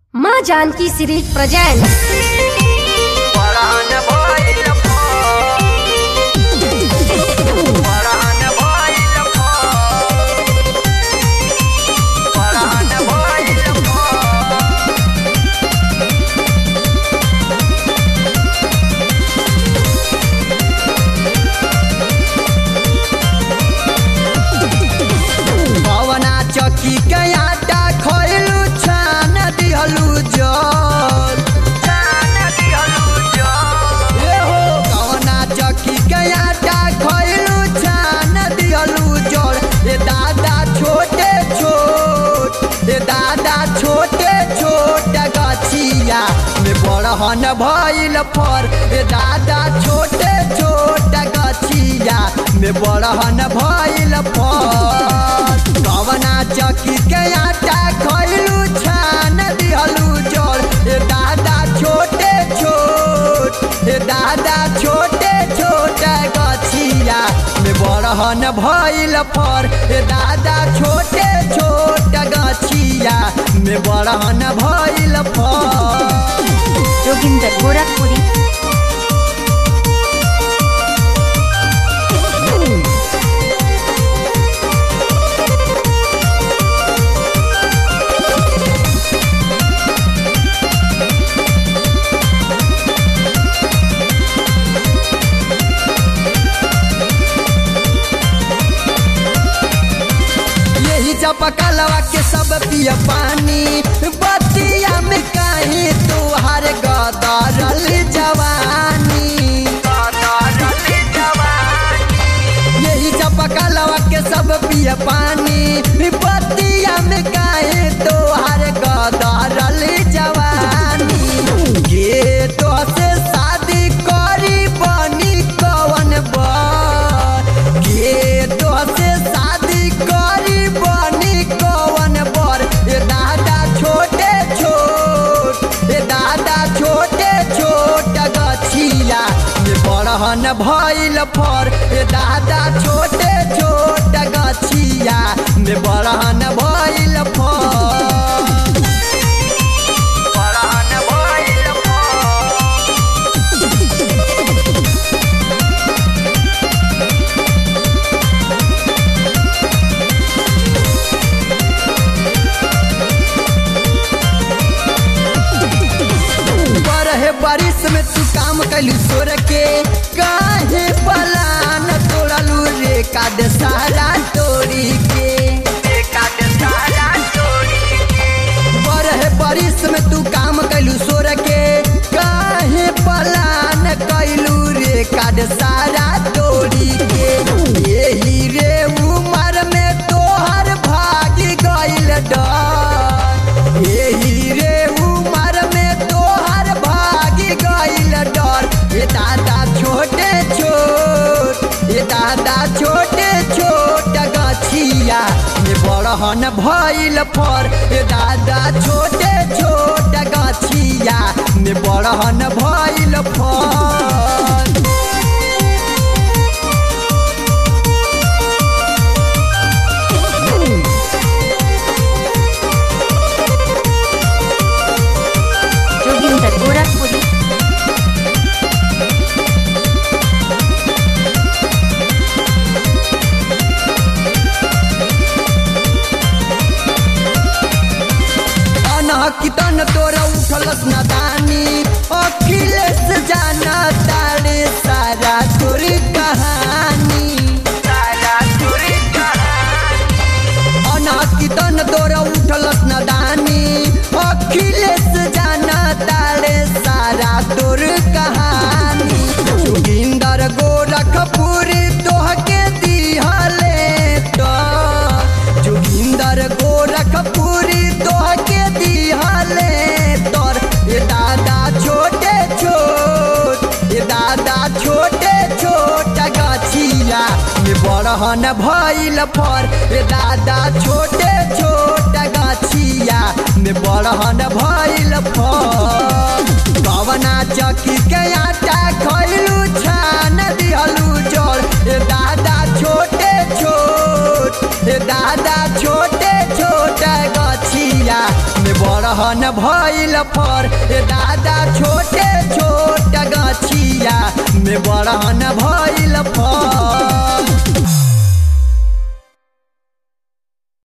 माँ Janaki series present परान भइल फोन परान भइल फोन परान भइल फोन पवना चक्की के आटा खइलू छान दिहलू जल छान दिहलू जल ए हो पवना चक्की के आटा खइलू छान दिहलू जल ए दादा छोटे छोट ए दादा छोटे छोट गछिया में बड़हन भइल फर ए दादा छोटे छोट गछिया में बड़हन भइल फर कवना चक्की के आटा खइलू छान दिहलू जल ए दादा छोटे छोट ए दादा छोटे छोट गछिया में बड़हन भइल फर ए दादा छोटे छोट गछिया में बड़हन भइल फर जोगिंदर गोरखपुरी यही चपकलवा के सब पिय पानी बतिया में काहे तोहार गदरल जवानी यही चपकलवा के सब पिय पानी बतिया में काहे तोहार गदरल जवानी के तो से शादी करी बनी कवन बर के तो से शादी करी बनी कवन बर ए दादा छोटे छोट ए दादा छोटे छोट गछिया ये बड़हन भइल फर ए दादा छोटे छोट गछिया में बड़हन भइल फर बड़हन भइल फर बरहे बारिश में तू काम कैलू सोर के काहे पलान तोड़लू रे काद सारा तोड़ी के बरहे बारिश में तू काम कैलू सोर के काहे पलान कैलू रे काद सारा तोड़ी के यही रे उमर में तोहर भागी गइल डर यही रे उमर में तोहर भागी गइल डर ये दादा छोटे छोट ये दादा छोटे छोट गछिया ये बड़हन भइल फर ये दादा छोटे छोट गछिया ये बड़हन भइल फर जोगिंदर गोरखपुरी अनहकितन तोरा उठलस नदानी अखिलेश जाना तारे सारा तोरी कहानी अनहकितन तोरा उठलस नदानी अखिलेश जाना तारे सारा तोर कहानी जोगिंदर गोरखपुरी तोहके दिहले तो जोगिंदर गोरखपुरी तोहके दिहले तोर ये दादा छोटे छोट ये दादा छोटे छोट गछिया ये बड़हन भइल फर ये दादा छोटे छोट गछिया में बड़हन भइल फर कवना चक्की के आटा खइलू छान दिहलू जल ए दादा छोटे छोट ए दादा छोटे छोट गछिया में बड़हन भइल फर ए दादा छोटे छोट गछिया में बड़हन भइल फर